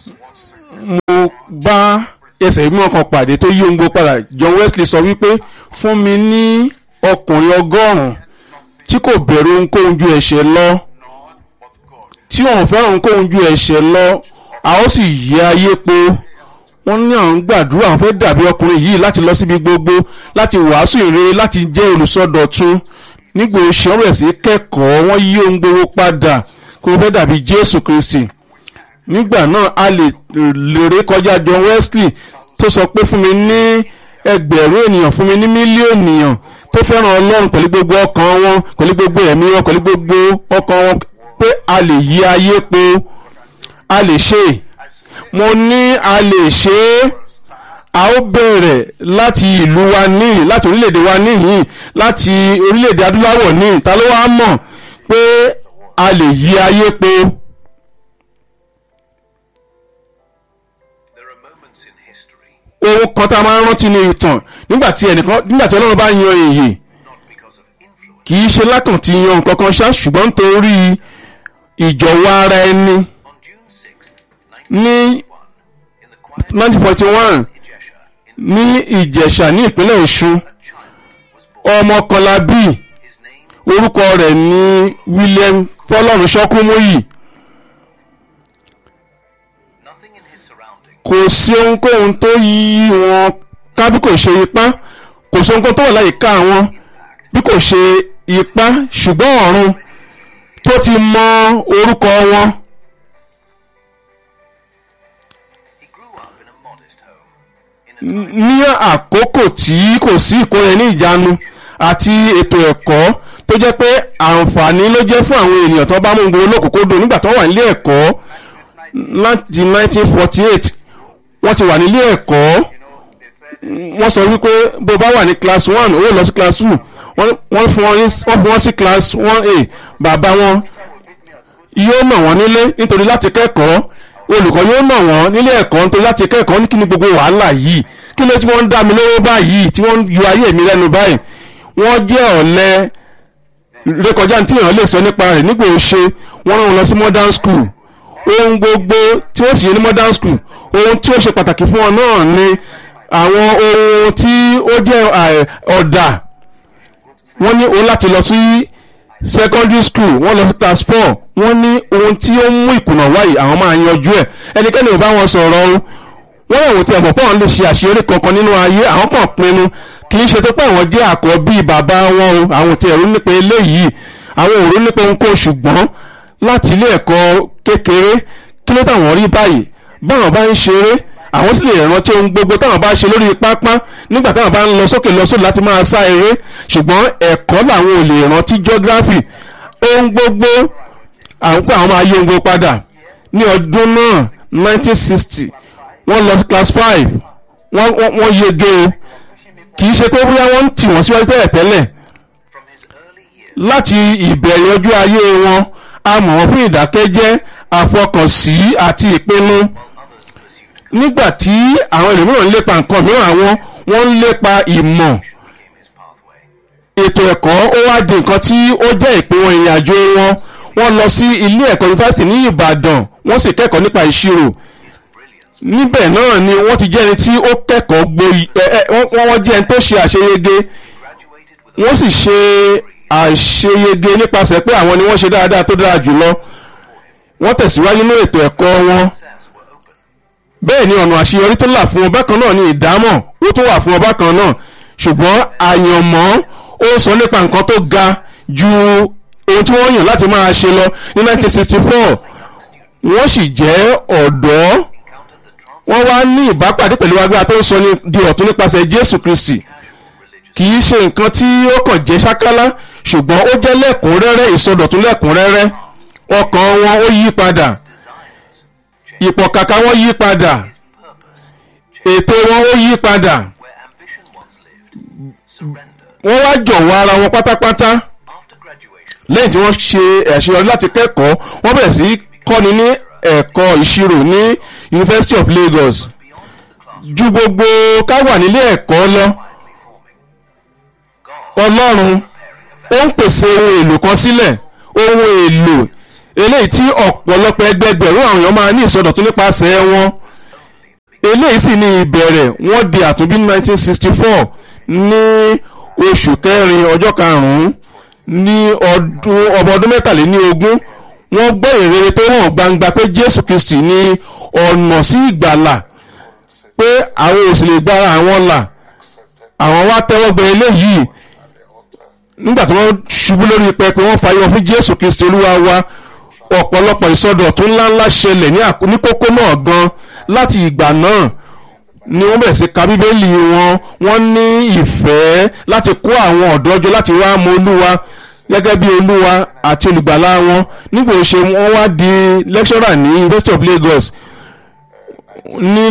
mo bá ẹsẹ̀ mímọ́ kan pàdé tó yí ohun gbogbo padà John Wesley sọ wípé fún mi ní ọkùnrin ọgọ́rùn-ún tí kò bẹ̀rù ohunkóhun ju ẹ̀ṣẹ̀ lọ tí òun fẹ́ràn ohunkóhun ju ẹ̀ṣẹ̀ lọ a ó sì yí ayé po wọ́n ní àwọn gbàdúrà àwọn fẹ́ dàbí ọkùnrin yìí láti lọ síbi gbogbo láti wàásù ìrere láti jẹ́ olùsọdọ̀tun nígbà oṣù ọ̀rẹ́ sí kẹ́kọ̀ọ́ wọ́n yí ohun gbogbo padà kó fẹ́ dàbí Jésù Kristi nígbà náà a lè lèrè kọjá John Wesley tó sọ pé fún mi ní ẹgbẹ̀rún ènìyàn fún mi ní mílíọ̀nù ènìyàn tó fẹ́ràn Ọlọ́run pẹ̀lú gbogbo ọkàn wọn pẹ̀lú gbogbo ẹ̀mí wọn pẹ̀lú gbogbo ọkàn wọn pé a lè yí ayé po a lè ṣe mo ní a lè ṣe é a ó bẹ̀rẹ̀ láti ìlú wa níhìn láti orílẹ̀-èdè wa níhìn láti orílẹ̀-èdè adúláwọ̀ níhìn ta ló wá mọ̀ pé a lè yí ayé po. There are moments in history, ohun kan tá a máa ń rántí ní ìtàn nígbà tí ẹnìkan nígbà tí Ọlọ́run bá yan èyí not because of influence. kì í ṣe lákàn tí yan nǹkan kan ṣá ṣùgbọ́n nítorí ìjọ̀wọ́ ara ẹni On June 6th, ní 1941, in the quiet 1941 Ijesha, in ní Ìjẹ̀ṣà ní ìpínlẹ̀ Ọ̀ṣun a child was born. ọmọ kan la bí His name orúkọ rẹ̀ ní William Fọlọ́run Ṣọ́kúmóyì nothing in his surroundings kò sí ohunkóhun tó yí wọn ká bí kò ṣe ipá kò sí ohunkóhun tó wà láyìíká wọn bí kò ṣe ipá ṣùgbọ́n ọ̀run tó ti mọ orúkọ wọn he grew up in a modest home in a ní àkókò tí kò sí ìkóra ní ìjánu àti ètò ẹ̀kọ́ tó jẹ́ pé àǹfààní ló jẹ́ fún àwọn ènìyàn tó bá mú gbogbo olókòókòdó nígbà tó wà nílé ẹ̀kọ́ láti 1948 wọ́n ti wà nílé ẹ̀kọ́ wọ́n sọ wípé bó bá wà ní class one ó lọ sí class two wọ́n wọ́n fún wọn ní- wọ́n fún wọn sí class one a bàbá wọn yóò nà wọ́n nílé nítorí láti kẹ́kọ̀ọ́ olùkọ́ yóò nà wọ́n nílé ẹ̀kọ́ nítorí láti kẹ́kọ̀ọ́ ní kí ni gbogbo wàhálà yìí kí ló tí wọ́n ń dá mi lówó báyìí tí wọ́n ń yọ ayé mi lẹ́nu báyìí wọ́n jẹ́ ọ̀lẹ rékọjá tí èèyàn lè sọ nípa rẹ̀ nígbà ó ṣe wọ́n rán wọn lọ sí modern school ohun gbogbo tí wọ́n sì yé ní modern school ohun tí ó ṣe pàtàkì fún wọn náà ni àwọn ohun tí ó jẹ́ à- ọ̀dà wọ́n ní òun láti lọ sí secondary school wọ́n lọ sí class four wọ́n ní ohun tí ó ń mú ìkùnà wáyé àwọn máa yanjú ẹ̀ ẹnikẹ́ni ò bá wọn sọ̀rọ̀ o wọ́n yẹ̀ wò tí ẹ̀fọ̀ pọ̀ ń lè ṣe àṣeyọrí kankan nínú ayé àwọn kan pinnu kì í ṣe tó pé àwọn jẹ́ àkọ́bí bàbá wọn o àwọn tí ẹ̀rú nípa eléyìí àwọn òru nípa ohunkóhun ṣùgbọ́n láti ilé ẹ̀kọ́ kékeré kí ló táwọn rí báyìí báwọn bá ń ṣeré àwọn sì lè rántí ohun gbogbo táwọn bá ṣe lórí pápá nígbà táwọn bá ń lọ sókè lọ sódò láti máa sá eré ṣùgbọ́n ẹ̀kọ́ làwọn ò lè rántí geography ohun gbogbo àwọn pé àwọn máa yí ohun gbogbo padà ní ọdún náà 1960 wọ́n lọ sí class five wọ́n wọ́n wọ́n yege o kì í ṣe pé bóyá wọ́n ń tì wọ́n síwájú tẹ́lẹ̀ tẹ́lẹ̀ from his early years. láti ìbẹ̀rẹ̀ ọjọ́ ayé wọn a mọ̀ wọ́n fún ìdákẹ́jẹ́ àfọkànsí àti ìpinnu nígbà tí àwọn ẹlòmíràn ń lépa nǹkan mìíràn àwọn wọ́n ń lépa ìmọ̀ became his pathway. ètò ẹ̀kọ́ ó wá di nǹkan tí ó jẹ́ ìpín wọn ìrìn àjò wọn wọ́n lọ sí ilé ẹ̀kọ́ yunifásitì ní Ìbàdàn wọ́n sì kẹ́kọ̀ọ́ nípa ìṣirò Brilliance níbẹ̀ náà ni wọ́n ti jẹ́ ẹni tí ó kẹ́kọ̀ọ́ gboyè ẹ ẹ wọ́n wọ́n jẹ́ ẹni tó ṣe àṣeyege graduated with wọ́n sì ṣe àṣeyege nípasẹ̀ pé àwọn ni wọ́n ṣe dáadáa tó dára jùlọ wọ́n tẹ̀síwájú nínú ètò ẹ̀kọ́ wọn success were open. bẹ́ẹ̀ ni ọ̀nà àṣeyọrí tó là fún wọn bákan náà ni ìdámọ̀ ó tún wà fún wọn bákan náà ṣùgbọ́n àyànmọ́ ó ń sọ nípa nǹkan tó ga ju ohun tí wọ́n yàn láti máa ṣe lọ ní 1964 wọ́n sì jẹ́ ọ̀dọ́ Encountered the trans wọ́n wá ní ìbápàdé pẹ̀lú agbára tó ń sọ ní di ọ̀tún nípasẹ̀ Jésù Kristi religious kì í ṣe nǹkan tí ó kàn jẹ́ ṣákálá ṣùgbọ́n ó jẹ́ lẹ́kùnrẹ́rẹ́ ìsọdọ̀tún lẹ́kùnrẹ́rẹ́ ọkàn wọn ó yí padà desires changed. ìpọ̀kàkà wọn yí padà Purpose ètò wọn ó yí padà where ambition once lived. Surrender. wọ́n wá jọ̀wọ́ ara wọn pátápátá After graduation, lẹ́yìn tí wọ́n ṣe àṣeyọrí láti kẹ́kọ̀ọ́ wọ́n bẹ̀rẹ̀ sí í kọ́ni ní ẹ̀kọ́ ìṣirò ní University of Lagos beyond the classroom, ju gbogbo ká wà nílé ẹ̀kọ́ lọ quietly forming. God Ọlọ́run ó ń pèsè ohun èlò kan sílẹ̀ ohun èlò eléyìí tí ọ̀pọ̀lọpọ̀ ẹgbẹgbẹ̀rún àwọn èèyàn máa ní ìsọdọ̀tún nípasẹ̀ wọn eléyìí sì ní ìbẹ̀rẹ̀ wọ́n di àtúnbí ní 1964 ní oṣù kẹrin ọjọ́ karùn-ún ní ọdún ọmọ ọdún mẹ́tàléní ogún wọ́n gbọ́ ìrere tó hàn gbangba pé Jésù Kristi ní ọ̀nà sí ìgbàlà pé àwọn ò sì lè gbára àwọn là àwọn wá tẹ́wọ́ gbẹ eléyìí nígbà tí wọ́n ṣubú lórí pẹpẹ wọ́n fàyọ fún Jésù Kristi Olúwa wa ọ̀pọ̀lọpọ̀ ìsọdọ̀tún ńláńlá ṣẹlẹ̀ ní àkó- ní kókó náà gan láti ìgbà náà ni wọ́n bẹ̀rẹ̀ sí ka bíbélì wọn wọ́n ní ìfẹ́ láti kó àwọn ọ̀dọ́ jọ láti wá mọ Olúwa gẹ́gẹ́ bí Olúwa àti olùgbàlà wọn nígbà òṣè wọ́n wá di lecturer ní University of Lagos ní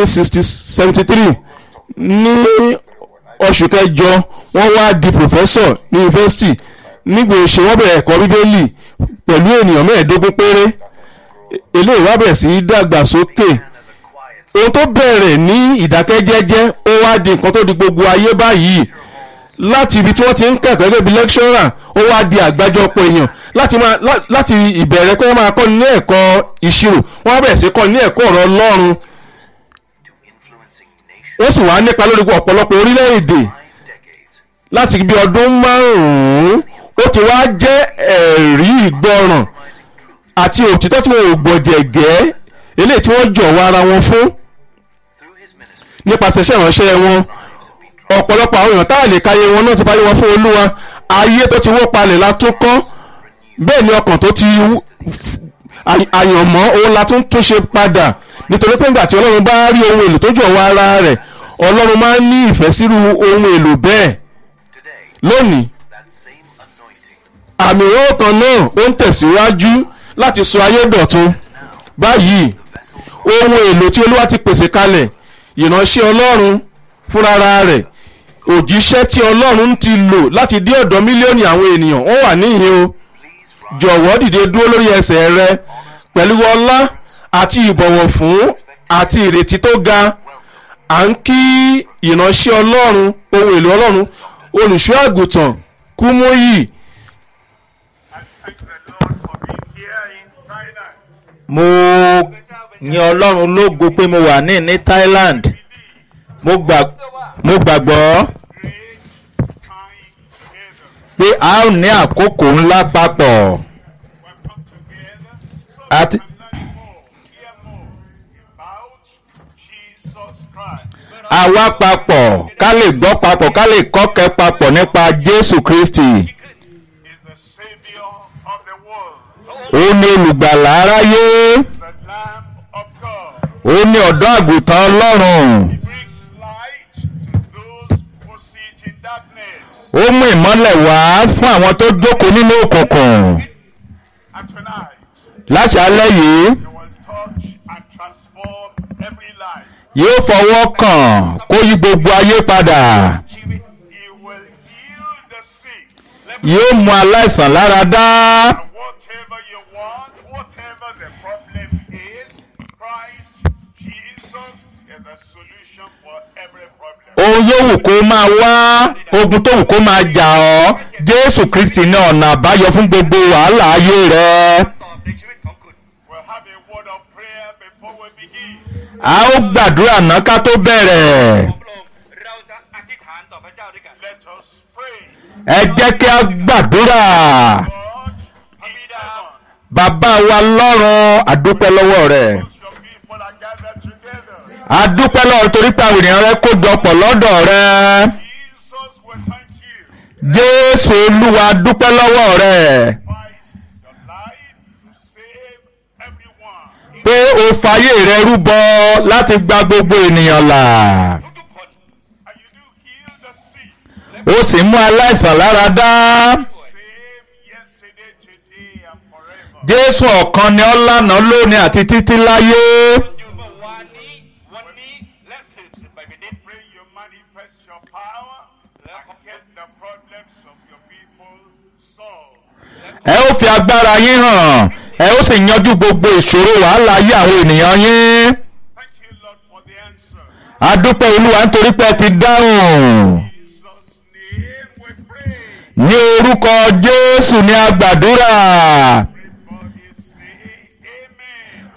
1973 ní oṣù kẹjọ wọ́n wá di professor ní yunifásitì nígbà òṣè wọ́n bẹ̀rẹ̀ ẹ̀kọ́ bíbélì pẹ̀lú ènìyàn mẹ́ẹ̀ẹ́dógún péré eléyìí wá bẹ̀rẹ̀ sí í dàgbà sókè ohun tó bẹ̀rẹ̀ ní ìdákẹ́jẹ́jẹ́ ó wá di nǹkan tó di gbogbo ayé báyìí láti ibi tí wọ́n ti ń kẹ́kọ̀ọ́ gẹ́gẹ́ bí lecturer ó wá di àgbájọpọ̀ èèyàn láti máa lá- láti ìbẹ̀rẹ̀ pé wọ́n máa kọ́ ní ẹ̀kọ́ ìṣirò wọ́n á bẹ̀rẹ̀ sí kọ́ ní ẹ̀kọ́ ọ̀rọ̀ Ọlọ́run to influencing nations ó sì wá nípa lórí ọ̀pọ̀lọpọ̀ orílẹ̀-èdè five decades. láti bí ọdún márùn-ún ó ti wá jẹ́ ẹ̀rí ìgbọràn àti òtítọ́ tí wọn ò gbọ̀jẹ̀gẹ́ eléyìí tí wọ́n jọ̀wọ́ ara wọn fún Through his ministry, nípasẹ̀ iṣẹ́ ìránṣẹ́ wọn ọ̀pọ̀lọpọ̀ àwọn èèyàn táà lè káyé wọn náà ti fáyé wọn fún olúwa ayé tó ti wó palẹ̀ la tún kọ́ bẹ́ẹ̀ ni ọkàn tó ti wú- f- ày- àyànmọ́ òun la tún tún ṣe padà nítorí pé nígbà tí ọlọ́run bá rí ohun èlò tó jọ̀wọ́ ara rẹ̀ ọlọ́run máa ń ní ìfẹ́ sírú ohun èlò bẹ́ẹ̀ today, lónìí that same anointing àmì ìró kan náà ó ń tẹ̀síwájú láti sọ ayé dọ̀tun báyìí ohun èlò tí olúwa ti pèsè kalẹ̀ ìránṣẹ́ ọlọ́run fúnra rẹ̀ òjíṣẹ́ tí ọlọ́run ti lò láti dé ọ̀dọ̀ mílíọ̀nù àwọn ènìyàn wọ́n wà níhìn o jọ̀wọ́ dìde dúró lórí ẹsẹ̀ rẹ pẹ̀lú ọlá àti ìbọ̀wọ̀ fún àti ìrètí tó ga à ń kí ìránṣẹ́ ọlọ́run ohun èlò ọlọ́run olùṣọ́ àgùntàn kúmóyì I thank the Lord for being here in Thailand. mo yin ọlọ́run lógo pé mo wà ní ní Thailand mo gbà mo gbàgbọ́ Great time together. pé a ó ní àkókò ńlá papọ̀ We've come together so that àti we can learn more, hear more about Jesus Christ. a wá papọ̀ ká lè gbọ́ papọ̀ ká lè kọ́kẹ́ papọ̀ nípa Jésù Kristi Is the Savior of the world, ó ní olùgbàlà aráyé the Lamb of God. ó ní ọ̀dọ́ àgùntàn Ọlọ́run He brings light to those who sit in darkness. ó mú ìmọ́lẹ̀ wá fún àwọn tó jókòó nínú òkùnkùn And tonight, láṣálẹ́ yìí He will touch and transform every life. yóò fọwọ́ kàn kó yí gbogbo ayé padà. He will heal the sick. Let me yóò mú aláìsàn lára dá whatever you want, whatever the problem is, Christ Jesus is the solution for every problem. ohun yóò wù kó máa wá ogun tó wù kó máa jà ọ́ jésù kristi ní ọ̀nà àbáyọ fún gbogbo wàhálà ayé rẹ We'll have a word of prayer before we begin. a ó gbàdúrà náà ká tó bẹ̀rẹ̀ เราจะอธิษฐานต่อพระเจ้าด้วยกัน Let us pray. ẹ jẹ́ kí a gbàdúrà God, in heaven, bàbá wa lọ́run àdúpẹ́ lọ́wọ́ rẹ̀ as your people are gathered together. àdúpẹ́ lọ́wọ́ torí pé àwọn ènìyàn rẹ kó jọpọ̀ lọ́dọ̀ rẹ Jesus, we thank you. jésù olúwa dúpẹ́ lọ́wọ́ rẹ Fight your life to save everyone. pé o fàyè rẹ rúbọ láti gba gbogbo ènìyàn là. ทุกๆคน And you do heal the sick. ó sì mú aláìsàn lára dá Same yesterday, today, and forever. jésù ọ̀kan ni ọ́ lánàá lónìí àti títí láyé อยู่เมื่อวานนี้ วันนี้และสืบสืบไปเป็นนิด Pray you manifest your power and get the problems of your people solved. ẹ ó fi agbára yín hàn ẹ ó sì yanjú gbogbo ìṣòro wàhálà ayé àwọn ènìyàn yín Thank you, Lord, for the answer. adúpẹ́ olúwa nítorí pé ẹ ti dáhùn In Jesus' name we pray. ní orúkọ jésù ní agbàdúrà Everybody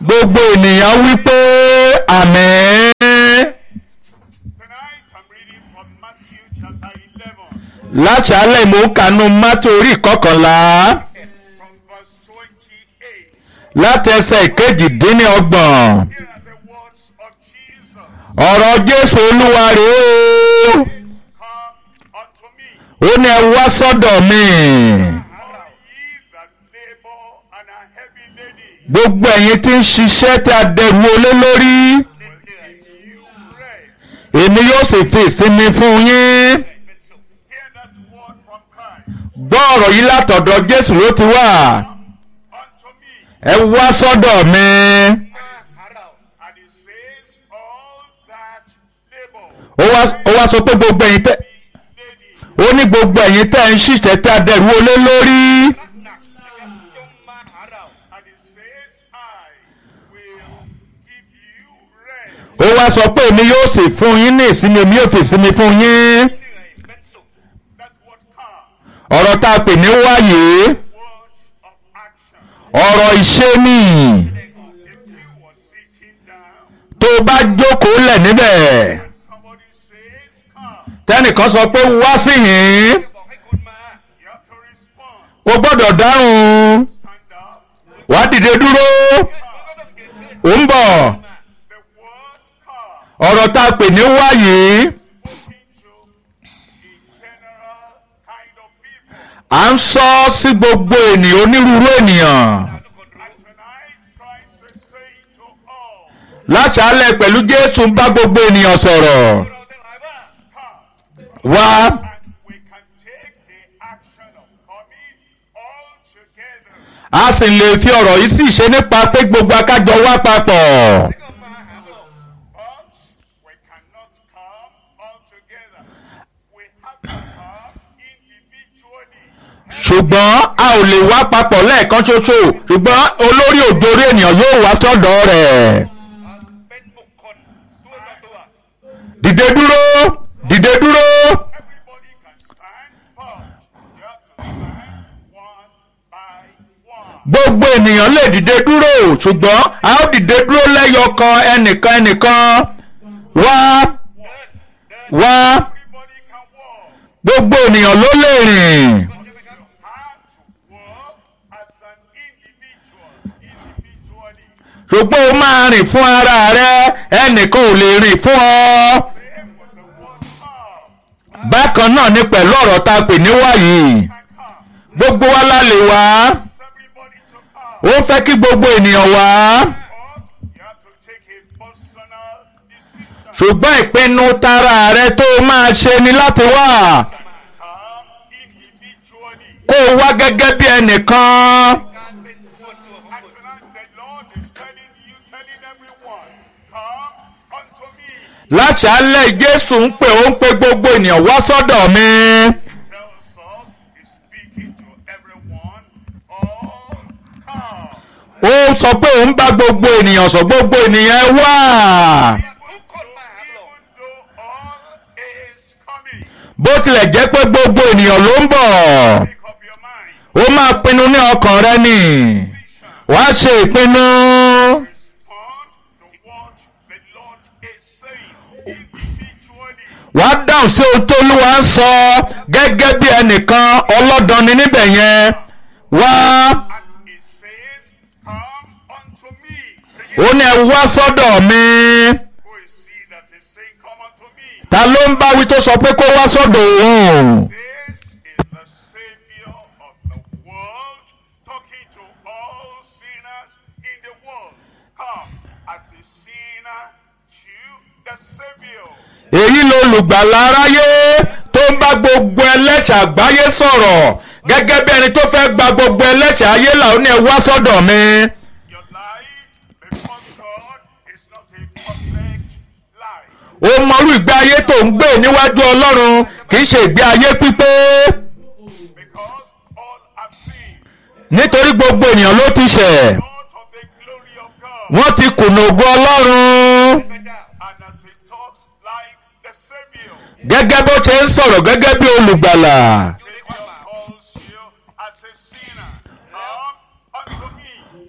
gbogbo ènìyàn wí pé àmín. Tonight I'm reading from Matthew chapter 11, láṣálẹ̀ mò ń kanú mátò orí ìkọkànlá from verse 28. látẹsẹ̀ ìkejìdínlọ́gbọ̀n Here are the words of Jesus. ọ̀rọ̀ jésù olúwa rèé o Come unto me, ó ní ẹ wá sọ́dọ̀ mi all ye that labor and are heavy laden, gbogbo ẹ̀yin tí ń ṣiṣẹ́ tí a dẹrù olé lórí will give you rest. èmi yóò sì fi ìsinmi fún yín Hear that word from Christ. gbọ́ ọ̀rọ̀ yìí látọ̀dọ̀ jésù ló ti wà Unto me, ẹ wá sọ́dọ̀ mi and he says, all that labor, ó wá ó wá sọ pé gbogbo ẹ̀yin tẹ́ laden, ó ní gbogbo ẹ̀yin tẹ́ ń ṣiṣẹ́ tí a dẹrù olé lórí and he says, I will give you rest. ó wá sọ pé èmi yóò sì fún yín ní ìsinmi èmi yóò fi ìsinmi fún yín That word come, ọ̀rọ̀ tá a pè ní wáyé word of action. ọ̀rọ̀ ìṣe ni If you were sitting down, tó o bá jókòó lẹ̀ níbẹ̀ somebody says, come, tẹ́nìkan sọ pé wá sí yín you have to respond. o gbọ́dọ̀ dáhùn Stand up. wá dìde dúró ó ń bọ̀ The word come, ọ̀rọ̀ tá a pè ní wáyé spoken to a general kind of people. à ń sọ sí gbogbo ènìyàn onírúurú ènìyàn And tonight, Christ is saying to all, láṣálẹ̀ pẹ̀lú jésù ń bá gbogbo ènìyàn sọ̀rọ̀ come, wá and we can take the action of coming all together. a sì lè fi ọ̀rọ̀ yìí sì ṣe nípa pé gbogbo akájọ wá papọ̀. But we cannot come all together. We have to come individually. ṣùgbọ́n a ò lè wá papọ̀ lẹ́ẹ̀kan ṣoṣo ṣùgbọ́n olórí òjòrí ènìyàn yóò wá sọ́dọ̀ rẹ̀. dìde dúró dìde dúró Everybody can stand, but you have to stand one by one. gbogbo ènìyàn lè dìde dúró ṣùgbọ́n a ó dìde dúró lẹ́yọ kan ẹnìkan ẹnìkan wá wá Everybody can walk. gbogbo ènìyàn ló lè rìn You have to walk as an individual, individually. ṣùgbọ́n o máa rìn fún ara rẹ ẹnìkan ò lè rìn fún ọ. Same with the word come. bákan náà ni pẹ̀lú ọ̀rọ̀ tá a pè ní wáyé Can come. gbogbo wa la lè wá Everybody to come. ó fẹ́ kí gbogbo ènìyàn wá But you have to take a personal decision. ṣùgbọ́n ìpinnu tara rẹ tó o máa ṣe ni láti wá Come individually. kó o wá gẹ́gẹ́ bí ẹnìkan And tonight the Lord is telling you, telling everyone, come unto me. láṣálẹ̀ jésù ń pè ó ń pe gbogbo ènìyàn wá sọ́dọ̀ mi Tells us, he's speaking to everyone, all come. ó sọ pé òun bá gbogbo ènìyàn sọ gbogbo ènìyàn ẹ wá Even though all is coming, bó tilẹ̀ jẹ́ pé gbogbo ènìyàn ló ń bọ̀ make up your mind. ó máa pinnu ní ọkàn rẹ nì wàá ṣe ìpinnu. Respond to what the Lord is saying individually. wàá dáhùn sí ohun tó lúwa ń sọ gẹ́gẹ́ bí ẹnìkan ọlọ́dọni níbẹ̀ yẹn wá And it says, Come unto me. ó ní ẹ wá sọ́dọ̀ mi Who is he that is saying, Come unto me? ta ló ń bá wí tó sọ pé kó wá sọ́dọ̀ òun This is the Savior of the world talking to all sinners in the world. Come as a sinner to the Savior. èyí ló lùgbàlà aráyé tó ń bá gbogbo ẹlẹ́ṣẹ̀ àgbáyé sọ̀rọ̀ gẹ́gẹ́ bí ẹni tó fẹ́ gba gbogbo ẹlẹ́ṣẹ̀ ayé là ó ní ẹ wá sọ́dọ̀ mi Your life before God is not a perfect life. ó mọrú ìgbé ayé tó ń gbé níwájú ọlọ́run kì í ṣe ìgbé ayé pípé Because all have sinned. nítorí gbogbo ènìyàn ló ti ṣẹ̀ Not of the glory of God. wọ́n ti kùnà ògo ọlọ́run. And as he talks like the Savior, gẹ́gẹ́ bó ṣe ń sọ̀rọ̀ gẹ́gẹ́ bí olùgbàlà Savior calls you as a sinner. Come unto me.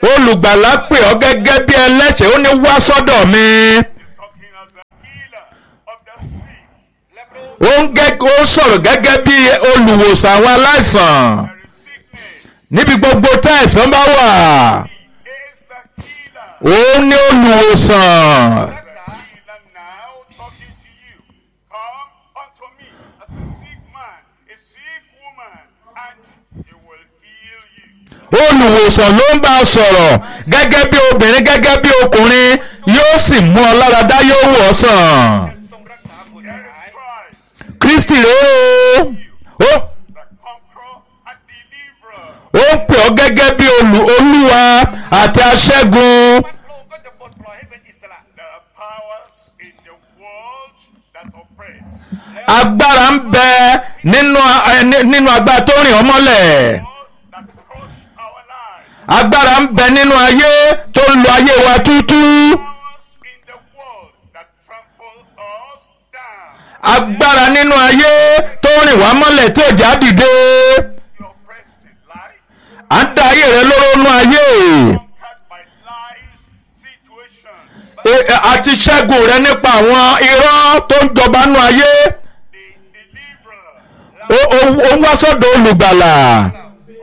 olùgbàlà pè ọ́ gẹ́gẹ́ bí ẹlẹ́ṣẹ̀ ó ní wá sọ́dọ̀ mi talking as the healer of the sick. ó ń gẹ́ ó ń sọ̀rọ̀ gẹ́gẹ́ bí olùwòsàn àwọn aláìsàn There is sickness. níbi gbogbo tá ẹ̀san bá wà He is the healer. òun ní olùwòsàn The healer now talking to you. Come unto me as a sick man, a sick woman, and he will heal you. olùwòsàn ló ń bá a sọ̀rọ̀ gẹ́gẹ́ bí obìnrin gẹ́gẹ́ bí ọkùnrin yóò sì mú ọ lára dá yóò wọ̀ ọ́ sàn ทรงรักษาคน There หาย is Christ, kristi rèé o ó the conqueror and deliverer. ó ń pè ọ́ gẹ́gẹ́ bí olù- olúwa àti aṣẹ́gun พระองค์ก็จะปลดปล่อยให้เป็นอิสระ There are powers in the world that oppress. agbára ń bẹ nínú ẹ, ní- nínú agbára tó rìn ọ́ mọ́lẹ̀ All that crush our lives. agbára ń bẹ nínú ayé tó ń lo ayé wa tútú Powers in the world that trample us down. agbára nínú ayé tó rìn wá mọ́lẹ̀ tí òjá dìde The oppressed in life, à ń da ayé rẹ lóró nú ayé conquered by lies, situations. E- e- àti ṣẹ́gun rẹ nípa àwọn irọ́ tó ń jọba nú ayé The deliverer ó- ó ó ń wá sọ́dọ̀ olùgbàlà calls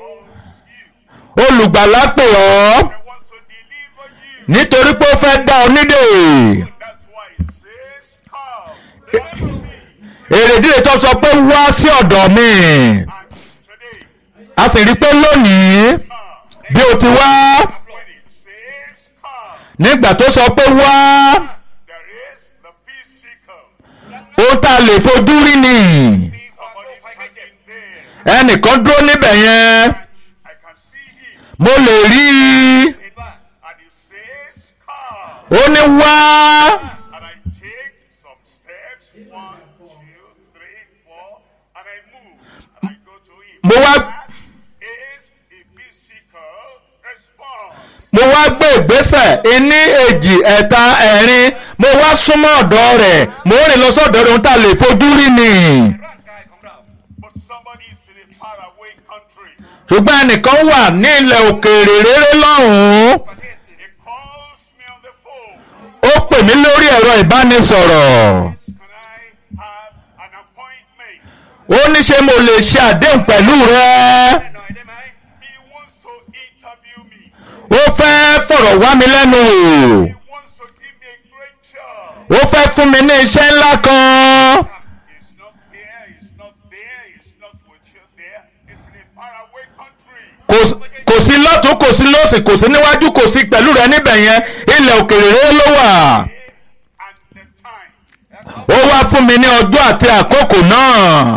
you. olùgbàlà pè ọ́ He wants to deliver you. nítorí pé ó fẹ́ dá ọ nídè That's why it says, Come, deliver me. èrèdí rẹ̀ tó sọ pé wá sí ọ̀dọ̀ mi And today, a sì rí i pé lónìí come. bí o ti wá When it says, Come, nígbà tó sọ pé wá there is the physical. ohun tá a lè fojú rí ni Somebody standing there. ẹnìkan dúró níbẹ̀ yẹn I can see him. mo lè rí i เห็นว่า And he says, Come. ó ní wá And I take some steps. One, two, three, four. And I move. And I go to him. Mo wá- That is a physical response. mo wá gbé ìgbésẹ̀ iní èjì ẹ̀ta ẹ̀rin mo wá súnmọ́ ọ̀dọ̀ rẹ̀ mo rìn lọ sọ́dọ̀ rẹ̀ ohun tá a lè fojú rí ni ร่างกายของเรา But somebody is in a faraway country. ṣùgbọ́n ẹnìkan wà ní ilẹ̀ òkèèrè réré lọ́hùn-ún ประเทศอื่น He calls me on the phone. ó pè mí lórí ẹ̀rọ ìbánisọ̀rọ̀ Can I have an appointment? ó ní ṣé mo lè ṣe àdéhùn pẹ̀lú rẹ หน่อยได้ไหม He wants to interview me. ó fẹ́ fọ̀rọ̀ wá mi lẹ́nu wò He wants to give me a great job. ó fẹ́ fún mi ní iṣẹ́ ńlá kan He's not there. He's not there. He's not with you there. He's in a faraway country. kò s- kò sí lọ́tún kò sí lọ́sì kò sí níwájú kò sí pẹ̀lú rẹ níbẹ̀ yẹn ilẹ̀ òkèèrè réré ló wà And the time. ó wá fún mi ní ọjọ́ àti àkókò náà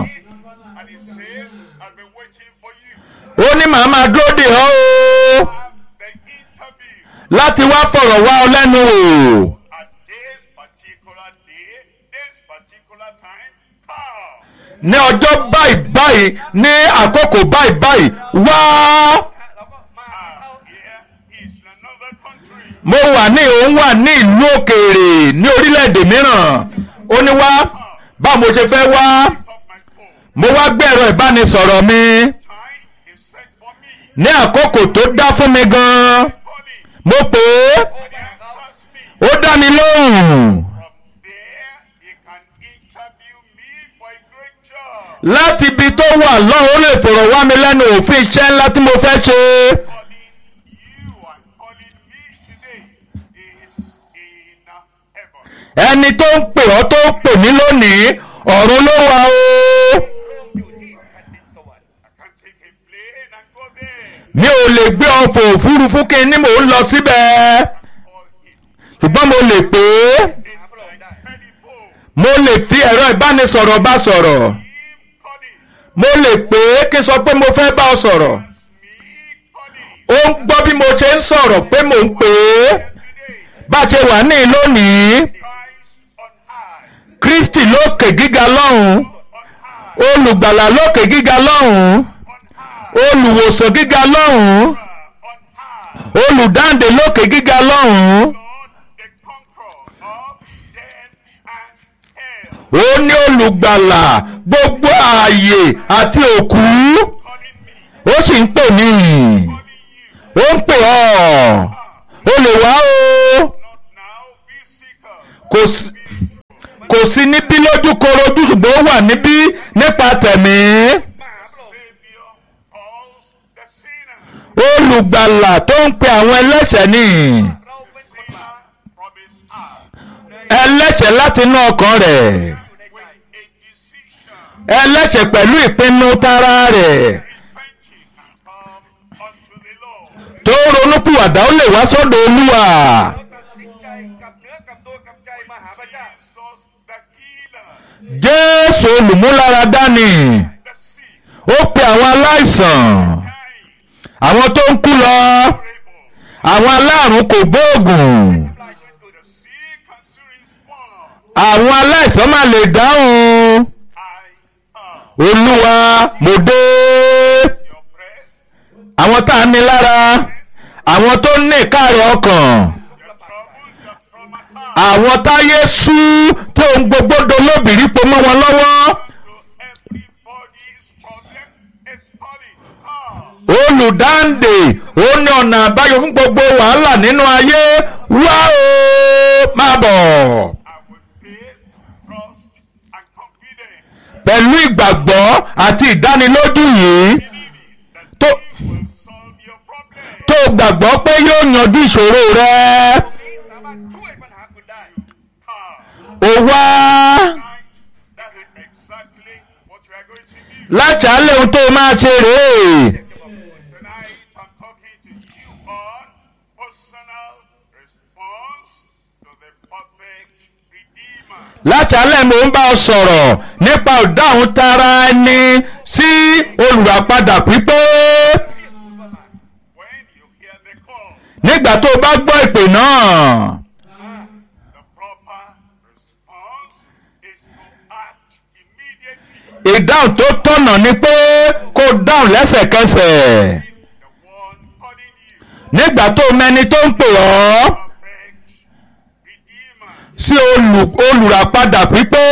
And he says, I've been waiting for you. ó ní màá máa dúró dè ọ́ o Have the interview láti wá fọ̀rọ̀ wá ọ lẹ́nu wò at this particular day, this particular time. Come. ní ọjọ́ báyìí báyìí ní àkókò báyìí báyìí wá เราก็มา Ah, เข้า here he's in another country. mo wà ní òun wà ní ìlú òkèèrè ní orílẹ̀-èdè mìíràn ó ní wá báwo mo ṣe fẹ́ wá Pick up my phone. mo wá gbé ẹ̀rọ ìbánisọ̀rọ̀ mi Time is set for me. ní àkókò tó dá fún mi gan-an Calling. mo pè é And he answers me. ó dá mi lóhùn From there, he can interview me for a great job. láti ibi tó wà lọ́hùn ó lè fọ̀rọ̀ wá mi lẹ́nu òfin iṣẹ́ ńlá tí mo fẹ́ ṣe Calling you and calling me today is in heaven. ẹni tó ń pè ọ́ tó ń pè mí lónìí ọ̀run ló wà o อยู่ที่แผ่นดินสวรรค์ I can take a plane and go there. mi ò lè gbé ọkọ̀ òfurufú kí n ní mò ń lọ síbẹ̀ Call him. ṣùgbọ́n mo lè pè é It's หาพระองค์ได้ telephone. mo lè fi ẹ̀rọ ìbánisọ̀rọ̀ bá sọ̀rọ̀ Him calling. mo lè pè é kí n sọ pé mo fẹ́ bá ọ sọ̀rọ̀ Me calling. ó ń gbọ́ bí mo ṣe ń sọ̀rọ̀ pé mò ń pè é Today, bá a ṣe wà ní lónìí Christ on high. kristi lókè gíga lọ́hùn On high. olùgbàlà lókè gíga lọ́hùn On high. olùwòsàn gíga lọ́hùn On high. olùdáǹdè lókè gíga lọ́hùn Lord, the conqueror of death and hell. ó ní olùgbàlà gbogbo ààyè àti òkú Calling me. ó sì ń pè mí Calling you. ó ń pè ọ́ ó lè wá o Not now, be seeker. kò sí kò sí níbí lójú korojú ṣùgbọ́n ó wà níbí nípa tẹ̀mí Savior calls the sinner. olùgbàlà tó ń pe àwọn ẹlẹ́ṣẹ̀ ní เราเป็นคนบาป From his heart. ẹlẹ́ṣẹ̀ láti inú ọkàn rẹ̀ With a decision. ẹlẹ́ṣẹ̀ pẹ̀lú ìpinnu tara rẹ̀ Repenting and come unto the Lord. tó ronúpìwàdà ó lè wá sọ́dọ̀ olúwa เราตัดสินใจกับเนื้อกับตัวกับใจมาหาพระเจ้า Jesus the healer. jésù olùmúláradá ni The sick. ó pe àwọn aláìsàn Dying. àwọn tó ń kú lọ Able. àwọn aláàrùn kò gbóògùn ลายชีวิตกู The sick and serious one. àwọn aláìsàn máa lè dáhùn I am olúwa mo dé your breast. àwọn tá a ní lára àwọn tó ní ìkáàrẹ̀ ọkàn Your troubles, your trauma. àwọn táyé sú tó ń gbogbo dolóbìrí po mọ́ wọn lọ́wọ́ To everybody's problem is calling. Come. olùdáǹdè ó ní ọ̀nà àbáyọ fún gbogbo wàhálà nínú ayé wá o máa bọ̀ I will faith, trust, and confidence. pẹ̀lú ìgbàgbọ́ àti ìdánilójú yìí Believing that tó He will solve your problem. tó gbàgbọ́ pé yóò yanjú ìṣòro rẹ นี้สามารถช่วยปัญหาคุณได้ Come. ó wá Tonight, that is exactly what we are going to do. láṣàálẹ̀ ohun tó máa ṣe rèé Tonight, I'm talking to you on personal response to the perfect Redeemer. láṣàálẹ̀ mò ń bá ọ sọ̀rọ̀ nípa ìdáhùn tara ẹni sí olùràpadà pípé When you hear the call, nígbà tó o bá gbọ́ ìpè náà the proper response is to act immediately. ìdáhùn tó tọ̀nà ni pé kó o dáhùn lẹ́sẹ̀kẹsẹ̀ The one calling you, nígbà tó o mẹni tó ń pè ọ́ perfect Redeemer. sí olù- olùràpadà pípé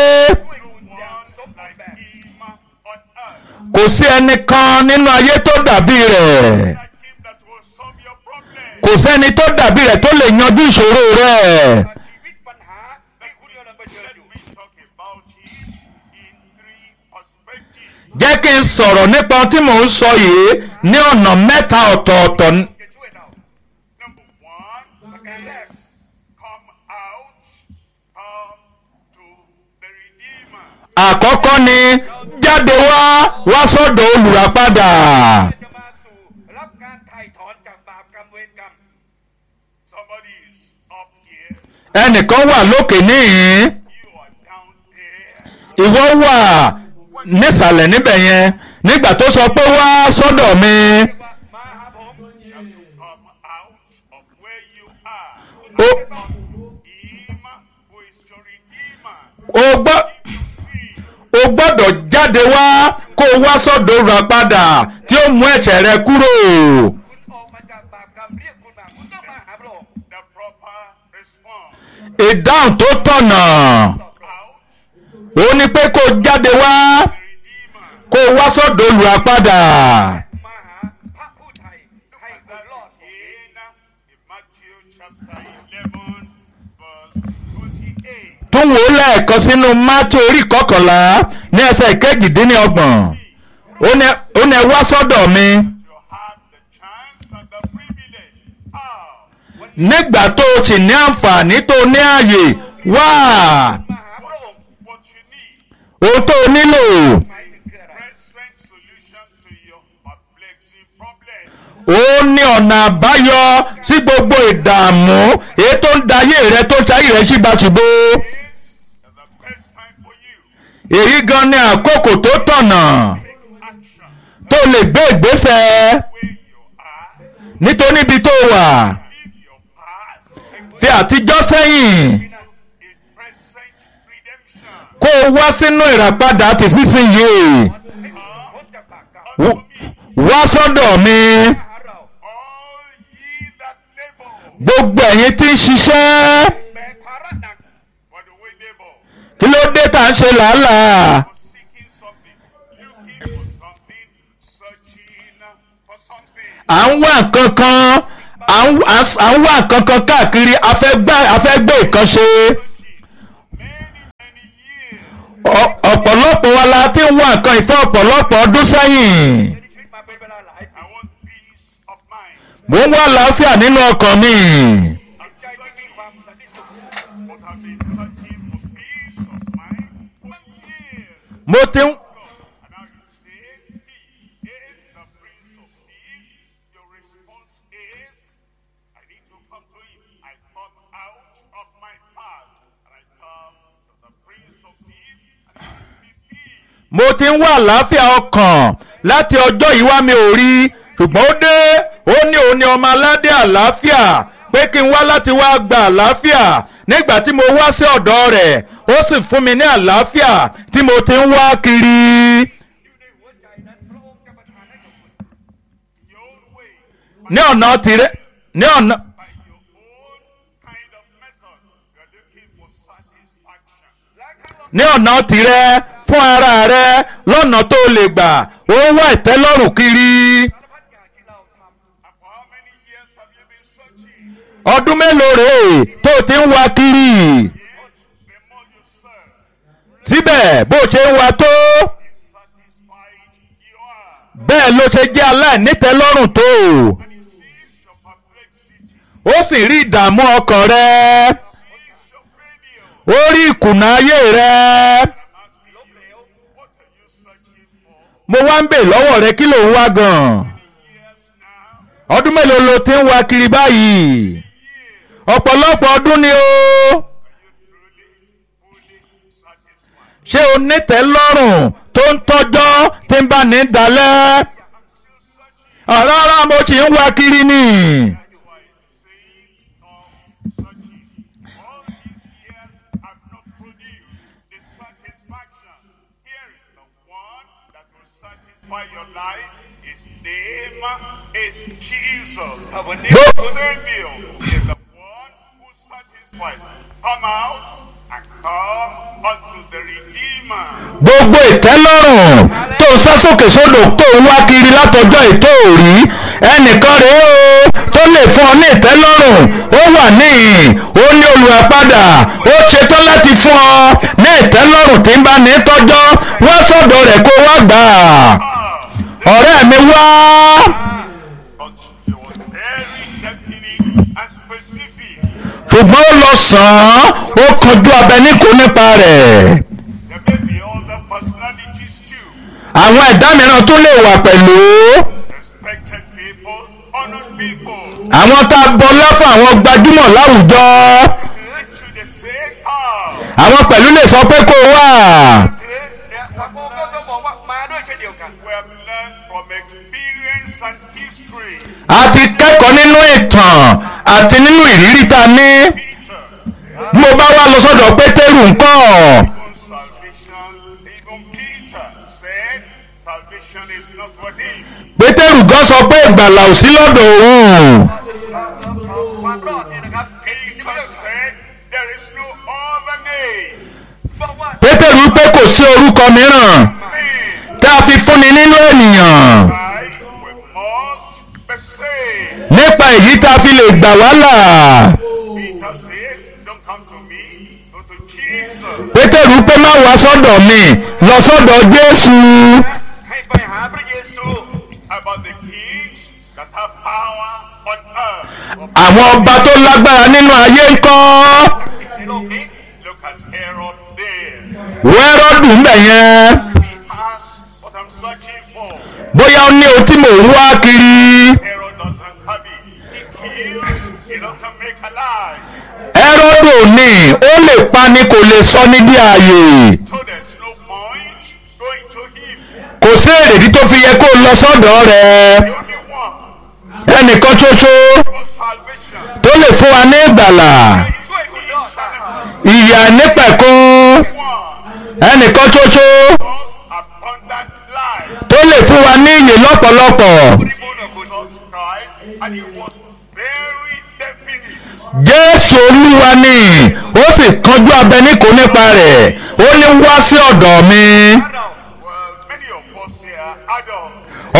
One like him on earth. kò sí ẹnìkan nínú ayé tó dàbí rẹ̀ Like him that will solve your problem. kò sẹ́ni tó dàbí rẹ̀ tó lè yanjú ìṣòro rẹ̀ ชีวิตปัญหาที่คุณกำลังเผชิญ Let อยู่ me talk about him in three perspectives. jẹ́ kí n sọ̀rọ̀ nípa ohun tí mò ń sọ yìí ní ọ̀nà mẹ́ta ọ̀tọ̀ọ̀tọ̀ จะช่วยเรา Number one, ประการแรก come out, come to the Redeemer. àkọ́kọ́ ni jáde wá wá sọ́dọ̀ olùràpadà จะมาสู่รับการไถ่ถอนจากบาปกรรมเวรกรรม Somebody is up here, ẹnìkan wà lókè níhìn you are down there. ìwọ wà nísàlẹ̀ níbẹ̀ yẹn nígbà tó sọ pé wá sọ́dọ̀ mi ว่ามาหาผม You have to come out of where you are. ó Him who is your Redeemer. ó gbọ́ Free. o gbọ́dọ̀ jáde wá kó o wá sọ́dọ̀ olùràpadà tí ó mú ẹ̀ṣẹ̀ rẹ kúrò คุณออกมาจากบาปกรรมเรียกคุณมาคุณต้องมาหาพระองค์ The proper response. ìdáhùn tó tọ̀nà Out, ó ní pé kó o jáde wá the Redeemer. kó o wá sọ́dọ̀ olùràpadà มาหาพระผู้ไถ่ให้คุณรอด In, in Matthew chapter 11, verse 28. tún wò ó lẹ́ẹ̀kan sínú mátí orí kọkànlá ní ẹsẹ̀ ìkejìdínlọ́gbọ̀n ó ní ó ní ẹ wá sọ́dọ̀ mi You have the chance and the privilege. How? nígbà tó o sì ní àǹfààní tó o ní ààyè wá มาหาพระองค์ What you need. ohun tó o nílò หมายถึงคืออะไร Present solution to your perplexing problem. ó ní ọ̀nà àbáyọ sí gbogbo ìdààmú èyí tó ń dayé rẹ tó ń ṣayé rẹ síbáṣubú This is the best time for you. èyí gan ni àkókò tó tọ̀nà Take action tó lè gbé ìgbésẹ̀ where you are. nítorí ibi tó wà Leave your past and fi àtijọ́ sẹ́yìn in present redemption. kó o wá sínú ìràpadà àti sísìnyí ให้พ้นจากบาปกรรม W- wá sọ́dọ̀ mi มาหาเรา All ye that labor. gbogbo ẹ̀yin tí ń ṣiṣẹ́ แบกภาระหนัก What do we labor? kí ló dé tá à ń ṣe làálàá For seeking something, looking for something, searching for something. à ń wá nǹkan kan à ń à ń- à ń wá nǹkan kan káàkiri a fẹ́ gbá- a fẹ́ gbé nǹkan ṣe Ọ- ọ̀pọ̀lọpọ̀ wa la ti ń wá nǹkan ìfẹ́ ọ̀pọ̀lọpọ̀ ọdún sẹ́yìn I want peace of mind. mò ń wá àlàáfíà nínú ọkàn mi But I've been searching for peace of mind for years. mo ti ń And now you say, He is the Prince of Peace. Your response is, I need to come to Him. I come out of my past and I come to the Prince of Peace and He gives me peace. mo ti ń wá àlàáfíà ọkàn láti ọjọ́ yìí wá mi ò rí ṣùgbọ́n ó dé ó ní òun ni ọmọ aládé àlàáfíà pé kí n wá láti wá gba àlàáfíà nígbà tí mo wá sí ọ̀dọ̀ rẹ̀ ó sì fún mi ní àlàáfíà tí mo ti ń wá kiri. Your own way, ní ọ̀nà tirẹ̀ ní ọ̀nà by your own kind of method, you are looking for satisfaction. ní ọ̀nà tirẹ̀ fún ara rẹ̀ lọ́nà tó lè gbà ó ń wá ìtẹ́lọ́rùn kiri. And for how many years have you been searching? ọdún mélòó rèé tó o ti ń wá kiri. The more you serve, síbẹ̀ bó o ṣe ń wá tó satisfied you are. bẹ́ẹ̀ ló ṣe jẹ́ aláìnítẹ́lọ́rùn tó And he sees your perplexity, ó sì rí ìdààmú ọkàn rẹ sees your failure. ó rí ìkùnà ayé rẹ Asking you, what are you searching for? mo wá ń bè lọ́wọ́ rẹ kí ló ń wá gan Years now, ọdún mélòó lo ti ń wá kiri báyìí ọ̀pọ̀lọpọ̀ ọdún ni o truly, fully satisfied. ṣé o nítẹ́lọ́rùn tó ń tọ́jọ́ tí ń bá ní dalẹ̀ rárá mo sì ń wá kiri ni. Why saying of searching? All these years have not produced the satisfaction. Here is the one that will satisfy your life. His name is Jesus. Go- Savior is the one who satisfies. Come out and come unto the Redeemer. gbogbo ìtẹ́lọ́rùn tó ń sá sókè sódò tó ń wá kiri látọjọ́ ètò òrí ẹnìkan rèé o tó lè fún ọ ní ìtẹ́lọ́rùn ó wà níhìn ó ní olùràpadà ó ṣetán láti fún ọ ní ìtẹ́lọ́rùn tí ń bá ní tọ́jọ́ wá sọ́dọ̀ rẹ̀ kó wá gbà á ọ̀rẹ́ mi wá But he was very definite and specific. ṣùgbọ́n ó lọ sàn án ó kanjú abẹ níkò nípa rẹ̀ There may be other personalities too. àwọn ẹ̀dá mìíràn tó lè wà pẹ̀lú. Respected people, honored people. àwọn tá a bọlá fún àwọn gbajúmọ̀ láwùjọ To the same ah, àwọn pẹ̀lú lè sọ pé kó wà we have learned from experience and history. a ti kẹ́kọ̀ọ́ nínú ìtàn àti nínú ìrírí tá a ní Peter, bí mo bá wá lọ sọ́dọ̀ pétérù ńkọ́ even salvation, even Peter said, salvation is not for him. pétérù gan sọ pé ìgbàlà ò sí lọ́dọ̀ òun Peter said, there is no other name. pétérù pé kò sí orúkọ mìíràn Me, tá a fi fúnni nínú ènìyàn I, we must be saved. nípa èyí tá a fi lè gbà wá là Peter says, don't come to me, go to Jesus. pétérù pé má wá sọ́dọ̀ mi lọ sọ́dọ̀ jésù About the kings that have power on earth. àwọn ọba tó lágbára nínú ayé ńkọ́. Look at Herod there. wẹ́rọ́dù ń bẹ̀ yẹn He has what I'm searching for. bóyá ó ní ohun tí mò ń wá kiri Herod doesn't have it. He kills, he doesn't make alive. ẹ́rọ́dù ní ó lè pa ni kò lè sọ ní bí ààyè So there's no point going to him. kò sí èrèdí tó fi yẹ kó lọ sọ́dọ̀ rẹ̀ The only one ẹnìkan ṣoṣo for salvation. tó lè fún wa ní ìgbàlà ìyà nípẹ̀kun One ẹnìkan ṣoṣo was abundant life. tó lè fún wa ní ìyè lọ́pọ̀lọpọ̀ Jesus Christ, and he was very definite. jésù olúwa ni ó sì kanjú abẹ níkò nípa rẹ̀ ó ní wá sí ọ̀dọ̀ mi Well, many of us here are adults.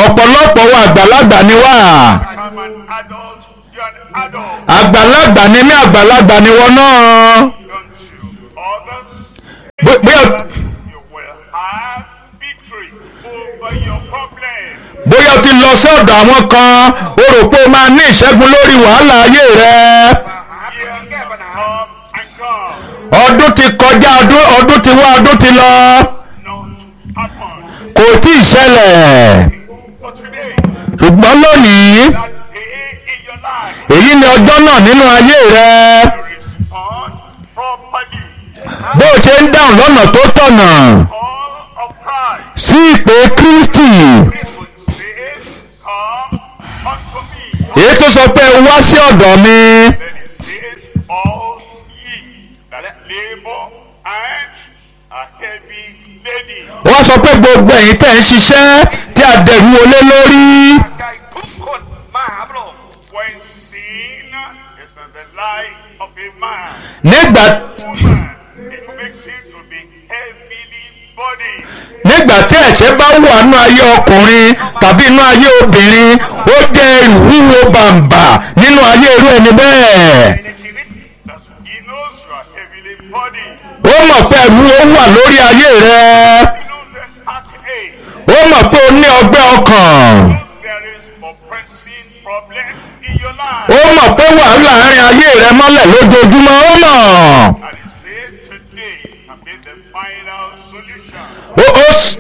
ọ̀pọ̀lọpọ̀ wa àgbàlagbà ni wá I'm an adult. You're an adult. àgbàlagbà ni mí àgbàlagbà ni wọn náà Don't you? Others, Bó- bóyá you will have victory over your problem. bóyá o ti lọ sí ọ̀dọ̀ àwọn kan o rò pé o máa ní ìṣẹ́gun lórí wàhálà ayé rẹ Years come and come. ọdún ti kọjá ọdún ọdún ti wá ọdún ti lọ Not happen. kò tí ì ṣẹlẹ̀ But today, ṣùgbọ́n lónìí that day in your life, èyí ni ọjọ́ náà nínú ayé rẹ you respond properly. bó o ṣe ń dáhùn lọ́nà tó tọ̀nà Call of Christ. sí ìpè Kristi People say, Come unto me. èyí tó sọ pé wá sí ọ̀dọ̀ mi Then it says, All ye that labor and are heavy laden. wọ́n sọ pé gbogbo ẹ̀yin tẹ̀ ń ṣiṣẹ́ tí a dẹ̀rù wọlé lórí ใจทุกคนมาหาพระองค์ When sin is in the life of a man, nígbà woman, it makes him to be heavily burdened. nígbà tí ẹ̀ṣẹ̀ bá wà nínú ayé ọkùnrin tàbí nínú ayé obìnrin ó jẹ́ ẹrù wúwo bàǹbà nínú ayé irú ẹni bẹ́ẹ̀ ในชีวิต That's, he knows you are heavily burdened. ó mọ̀ pé ẹrù ó wà lórí ayé rẹ He knows there's heartache. ó mọ̀ pé o ní ọgbẹ́ ọkàn He knows there is oppressing problem in your life. ó mọ̀ pé wàhálà àárín ayé rẹ mọ́lẹ̀ lójoojúmọ́ ó mọ̀ And he says today can be the final solution. ó ó s-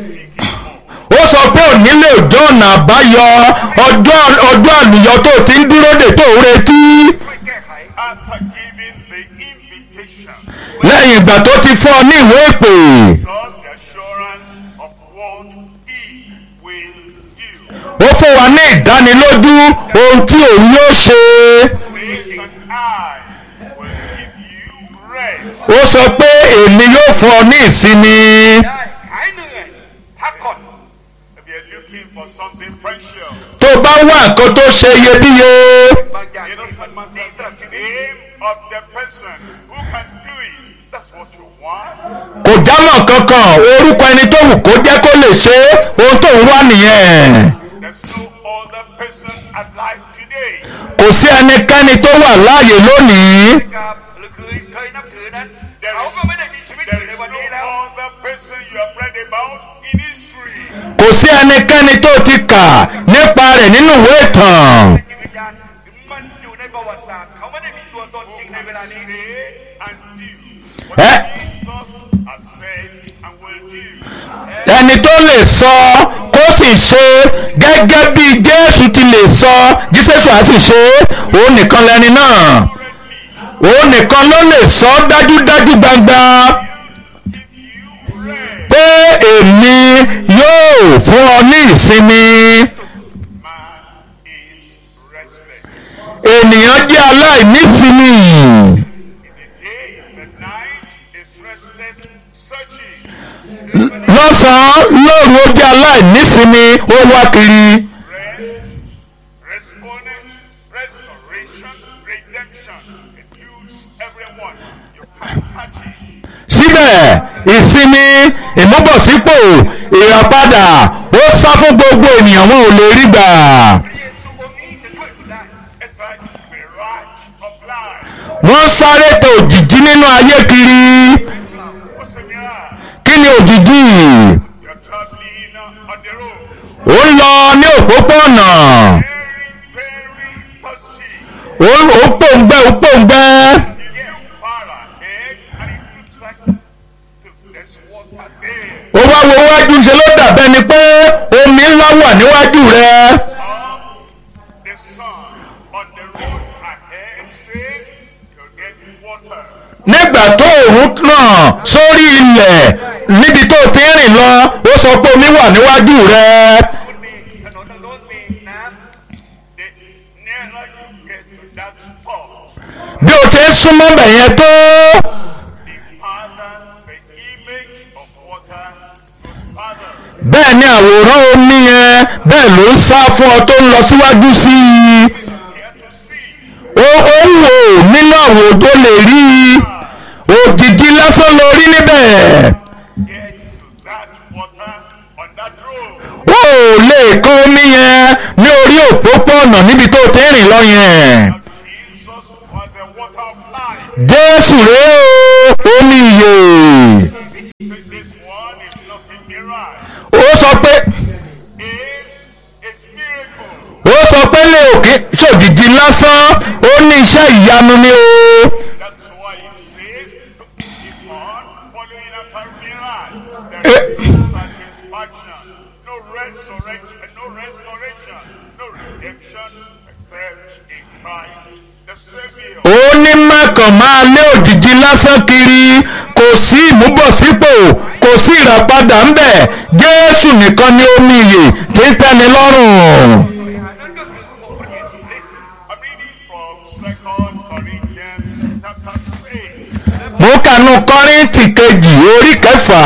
ó sọ pé òní lè jọ ọ̀nà àbáyọ ọjọ́ ọjọ́ àlùyọ tó ti ń dúró dè tó ń retí ช่วยแก้ไข After giving the invitation, lẹ́yìn ìgbà tó ti fọ́ ọ ní ìwé ìpè God's the assurance of what he will do. ó fún wa ní ìdánilójú ohun tí òun yóò ṣe Faith and I will give you rest. ó sọ pé èmi yóò fún ọ ní ìsinmi ได้หายเหนื่อยพักผ่อน If you're looking for something precious, tó bá wá nǹkan tó ṣe iyebíye บางอย่าง you know ที่มัน someone ดีสำหรับ says ชี the วิต name of the person who can do it. That's what you want. kò jámọ́ kankan orúkọ ẹni tó wù kó jẹ́ kó lè ṣe é, ohun tó ń wá nìyẹn There's no other person alive today. kò sí ẹnikẹ́ni tó wà láàyè lónìí กับหรือเคยเคยนับถือนั้น There เขา is, ก็ไม่ได้มีชีวิตอ there ยู่ is ในวัน no นี้แล้ว other person you have read about in history. kò sí ẹnikẹ́ni tó ti kà nípa rẹ̀ nínú ìwé ìtàn จิตวิญญาณมันอยู่ในประวัติศาสตร์เขาไม่ได้มีตัวตนจริงในเวลานี้ Say and do what Eh? Jesus has said and will do. ẹni tó lè sọ kó sì ṣe gẹ́gẹ́ bí jésù ti lè sọ jésù á sì ṣe é, òun nìkan lẹni náà òun nìkan ló lè sọ dájúdájú gbangba pé èmi yóò fún ọ ní ìsinmi Man is restless. ènìyàn jẹ́ aláìnísinmi The day, the night is restless, searching. lọ́sàn-án lóru ó jẹ́ aláìnísinmi ó wá kiri Rest, respondent, restoration, redemption. Includes everyone. You can catch it. síbẹ̀ ìsinmi ìmúbọ̀sípò ìràpadà ó sá fún gbogbo ènìyàn wọn ò lè rí gbà พระเยซูองค์นี้จะช่วยคุณได้ It's like mirage of life. wọ́n sáré tọ òjìjí nínú ayé kiri What's the mirage? kí ni òjìjí You're traveling on the road. ó ń lọ ní òpópónà Very, very thirsty. ó ó pòǹgbẹ ó pòǹgbẹ You look far ahead and it looks like there's water there. ó wá wo wájú ṣe ló dàbẹ́ ni pé omi ńlá wà níwájú rẹ Of the sun on the road ahead says you'll get water. nígbà tó òun náà sórí ilẹ̀ níbi tó ti ń rìn lọ ó sọ pé omi wà níwájú rẹ คุณมีถนนทางโน้นมีน้ำ The nearer you get to that spot, bí o ti ń súnmọ́ bẹ̀ yẹn tó the farther the image of water goes farther. bẹ́ẹ̀ ni àwòrán omi yẹn bẹ́ẹ̀ ló ń sá fún ọ tó ń lọ síwájú sí i Here to see ó ó ń wò nínú àwòrán tó lè rí i òjìji lásán ló rí níbẹ̀ get to that water on that road. ó ò lè kán omi yẹn life. jésù rèé o omi ìyè Says this one is not a mirage. ó sọ pé It's a miracle. ó sọ pé lè òkè ṣòjìjì lásán ó ní iṣẹ́ ìyanu ni o That's why it says to keep on following after mirage. There is no satisfaction, no resurrection, no restoration, no redemption except in Christ, the Savior. ó ní mákàn máa lé òjìji lásán kiri kò sí ìmúbọ̀sípò kò sí ìràpadà ń bẹ̀ jésù nìkan ni omi ìyè tí ń tẹ́ni lọ́rùn. อันนั้นก็คือองค์พระเยซูคริสต์ I'm reading from Second Corinthians chapter 3. mo kànú kọ́ríntì kejì orí kẹfà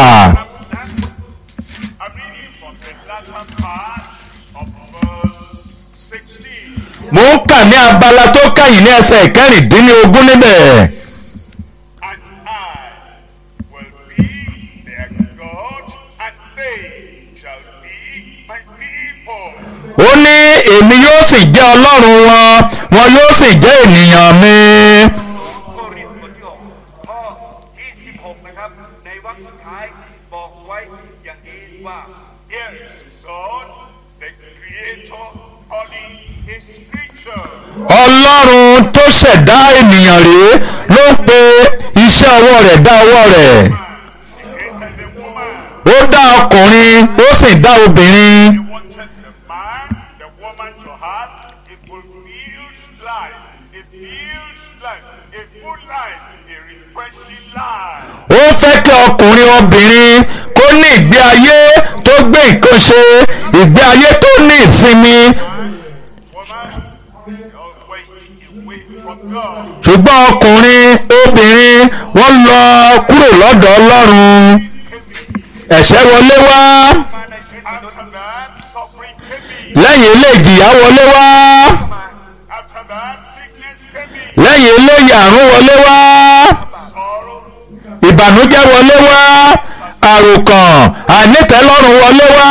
I'm reading from the latter part of verse 16. mo ń kà ní abala tó kẹ́yìn ní ẹsẹ̀ ìkẹrìndínlógún níbẹ̀. And I will be their God, and they shall be my people. ó ní èmi yóò sì jẹ́ ọlọ́run wọn wọn yóò sì jẹ́ ènìyàn mi. ก็รินบทที่หกข้อที่16 นะครับ ในวรรคสุดท้ายบอกไว้อย่างนี้ว่า Here is God, the Creator, calling His creature. ọlọ́run tó ṣẹ̀dá ènìyàn rèé ló ń pe iṣẹ́ ọwọ́ rẹ̀ dá ọwọ́ rẹ̀. He created the woman. ó dá ọkùnrin ó sì dá obìnrin. He wanted the man, the woman to have a fulfilled life, a filled life, a full life, a refreshing life. ó fẹ́ kí ọkùnrin obìnrin kó ní ìgbé ayé tó gbé nǹkan ṣe ìgbé ayé tó ní ìsinmi Woman, you're way away from God. ṣùgbọ́n ọkùnrin obìnrin wọ́n lọ kúrò lọ́dọ̀ ọlọ́run ẹ̀ṣẹ̀ wọlé wá มาในชีวิตมนุษย์ After that, suffering came in. lẹ́yìn ilé ìjìyà wọlé wá มา After that, sickness came in. lẹ́yìn ilé àrùn wọlé wá Sorrow, ìbànújẹ́ wọlé wá àròkàn àìnítẹ́lọ́rùn wọlé wá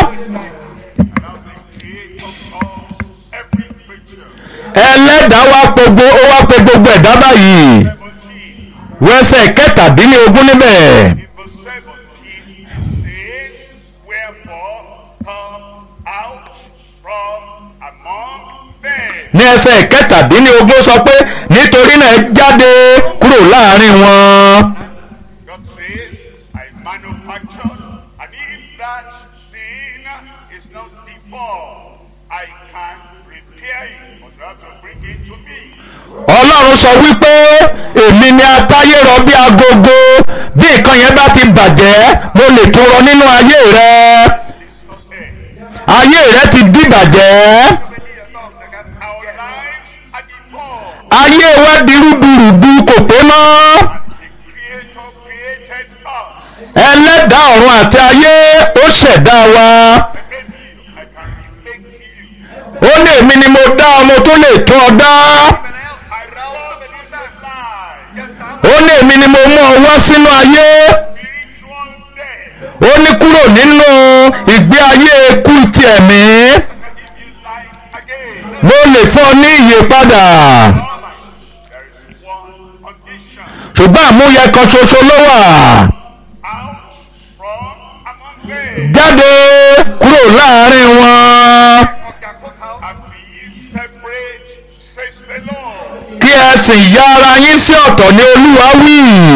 now the Creator calls every creature. ẹlẹ́dàá wá pe gbo- ó wá pe gbogbo ẹ̀dá báyìí 17. wẹ́sẹ̀ kẹtàdínlógún níbẹ̀. In verse 17, it says, Wherefore come out from among them. ní ẹsẹ̀ kẹtàdínlógún sọ pé nítorí náà ẹ jáde kúrò láàrin wọn. God says, I manufactured, and if that thing is not deformed, I can repair it, but you have to bring it to me. ọlọ́run sọ wípé èmi ni atáyé rọ bí agogo bí nǹkan yẹn bá ti bàjẹ́ mo lè tún rọ nínú ayé rẹ It's not there. ayé rẹ ti dìbàjẹ́ เป็นที่จะต้องนะครับ Our แยก lives are deformed. ayé wa di rúdurùdu kò pé mọ́ The Creator created us. ẹlẹ́dàá ọ̀run àti ayé ó ṣẹ̀dá wa Maybe I can remake you. ó ní èmi ni mo dá ọmọ tó lè tún ọ dá ไปแล้ว I เรา love เป็นผู้ you สร้าง life. จะสามารถ ó ní èmi ni mo mú ọ wá sínú ayé. Spiritual death. ó ní kúrò nínú ìgbé ayé ikú ti ẹ̀mí I can give you life again. mo lè fún ọ ní ìyè padà There is one condition. ṣùgbọ́n àmúyẹ kan ṣoṣo ló wà Out from among them. jáde kúrò láàrin wọn ออกจากพวกเขา And be ye separate, says the Lord. kí ẹ sì ya ara yín sí ọ̀tọ̀ ní olúwa wí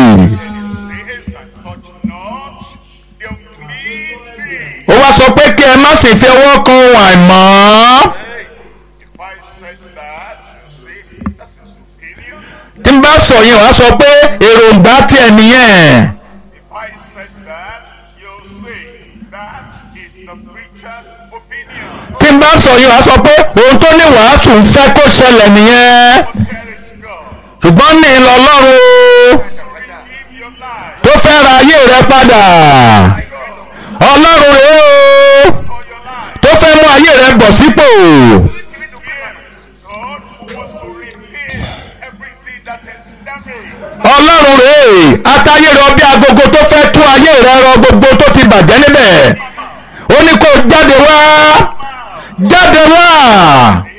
Says and touch not the unclean thing. ó wá sọ pé kí ẹ má sì fi ọwọ́ kan ohun àìmọ́ If I said that, you say that's his opinion. tí n bá sọ yẹn wàá sọ pé èròǹgbà tí ẹ nìyẹn If I said that, you'll say that is the preacher's opinion. tí n bá sọ yẹn wàá sọ pé ohun tó ní wàásù ń fẹ́ kó ṣẹlẹ̀ nìyẹn But there is God. ṣùgbọ́n ní ìlọlọ́run o. Give your life tó fẹ́ ra ayé rẹ padà ọlọ́run rèé o for your life. tó fẹ́ mú ayé rẹ bọ̀ sípò ชีวิตถูกขึ้นมา God who wants to repair everything that is damaged. ọlọ́run rèé atáyé rọ bí agogo tó fẹ́ tún ayé rẹ rọ gbogbo tó ti bàjẹ́ níbẹ̀ ó ní kó jáde wá jáde wá